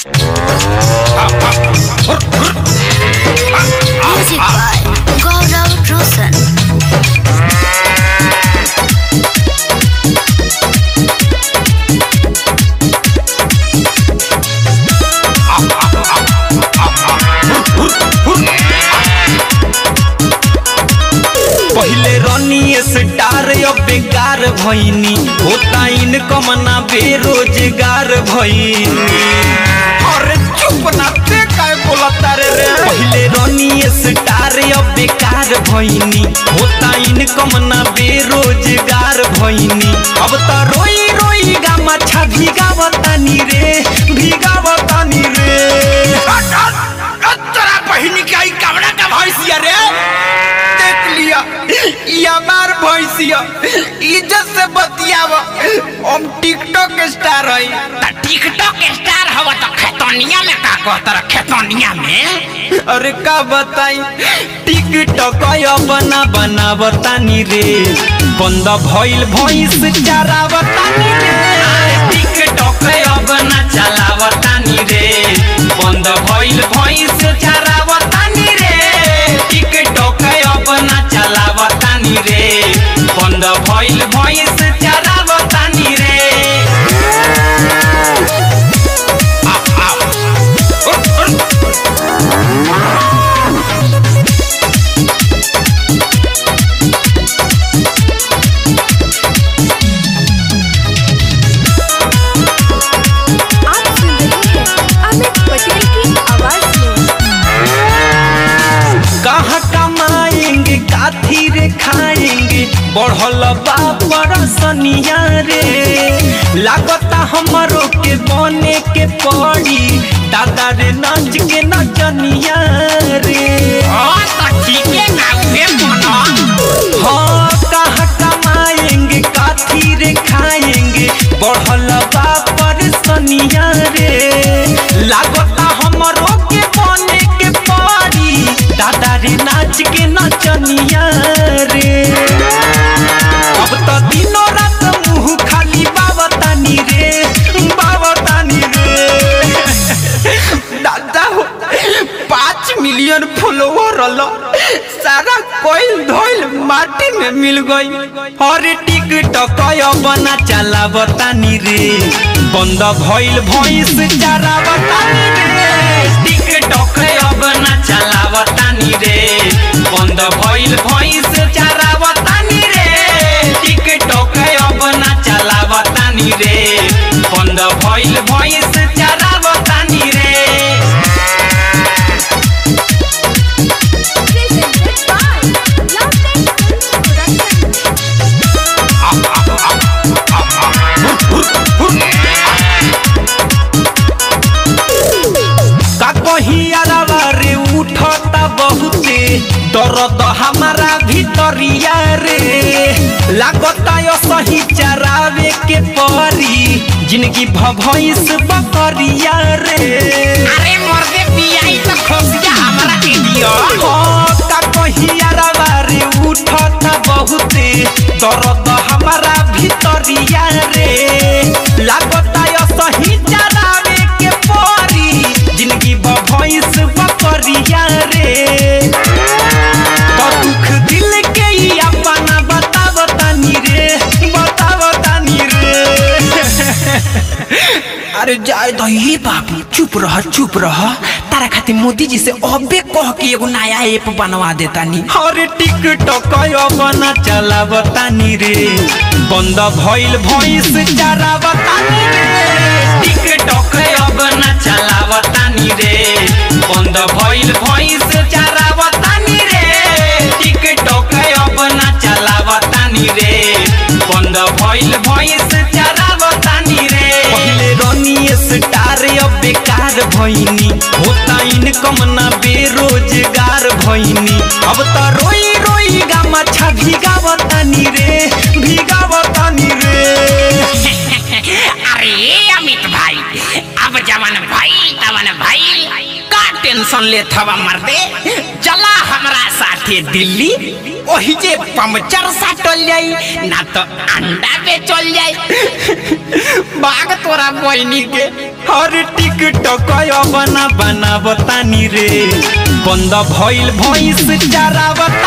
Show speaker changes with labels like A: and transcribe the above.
A: Music by Gaurav Roshan.
B: पहिले रनिए star अब बेकार भइनी होता इनकम ना बेरोजगार भइनी अरे चुप ना ते काय बोलता रे रे पहिले रनिए स्टार अब बेकार भइनी होता इनकम ना बेरोजगार भइनी अब त रोई रोई गा मछा भिगावतानी रे भिगावतानी रे
C: तोरा बहिनी के आई कमरा का भैंसिया रे देख लिया ये हमार भैंसिया इज्जत से बतियाव हम टिकटॉक स्टार हई
D: त टिकटॉक स्टार हव त खेतोनिया में का कहतर खेतोनिया में
B: अरे का बताई टिकटॉक बना बनावतानी रे बंद भइल भइस चरावतानी रे टिकटॉक बना चलावतानी रे बंद भइल भइस चरावतानी रे टिकटॉक बना चलावतानी रे बंद भइल भइस चरावतानी रे
E: आप सुन रहे हैं अमित पटेल की आवाज में
B: कहाँ कमाएंगे काथी रे खाएंगे बढ़ल बा परसनिया रे लागता हमरो के बने के पड़ी दादा रे नाच के नचनिया रे
D: ओ त ठीके ना उहे मन
B: हाँ कहाँ कमाएंगे काथी रे खाएंगे बढ़ल बा परसनिया रे लागता हमरो के बने के पड़ी दादा रे नाच के नचनिया रे अब तो दिनों रात मुंह खाली बावतानी रे बावतानी रे
C: दादा हो पाँच मिलियन फॉलोवर रलो सारा कोयल धोइल माटी में मिल गई
B: अरे टिकटक बना चला बतानी रे बंद भइल भइस चारा बतानी रे टिकटक बना चला बतानी रे बंद भइल भइस चारा बतानी रे टिकटक बना चला बतानी रे बंद भइल भइस चारा बतानी रे
E: presented by Love Tech Production.
B: का कहीं अरवा रे उठता बहुते दर्द हमारा भीतरिया रे लागता यो सही चरावे के परी जिंदगी भभइस बकरिया रे
D: अरे मर्दे पियाई त खोसिया हमरा के दियो
B: हाँ, का कहीं अरवा रे उठता बहुते दर्द हमारा भीतरिया रे लागता यो सही चरावे के परी जिंदगी भभइस बकरिया रे तो दुख दिल के ही अपना बतावतानी रे बतावतानी रे
C: अरे जाए तो ये बाबू चुप रह चुप रह तारा खातिर मोदी जी से अबे कह के एगो नया ऐप बनवा देता नी
B: अरे टिकटक बना चलावतानी रे बंद भइल भइस चरावतानी रे टिकटक बना चलावतानी रे बंद भइल भइस चरावतानी रे टिकटक बना चलावतानी रे बंद भइल भइस चरावतानी रे पहिले रनिए स्टार अब बेकार भइनी होता इनकम ना बेरोजगार भइनी अब त रोई रोई गा मछा भिगावतानी रे भिगावतानी रे
D: अरे अमित भाई अब जवन भाई तवन भाई का टेंशन लेत हवा मर्दे चला हमरा साथे दिल्ली ओही जे पंचर साटल जाई ना तो अंडा बेचल जाई
C: बाग तोरा बहनी के
B: हर टिक टिकटक बना बना बतानी रे बंद भइल भइस चारा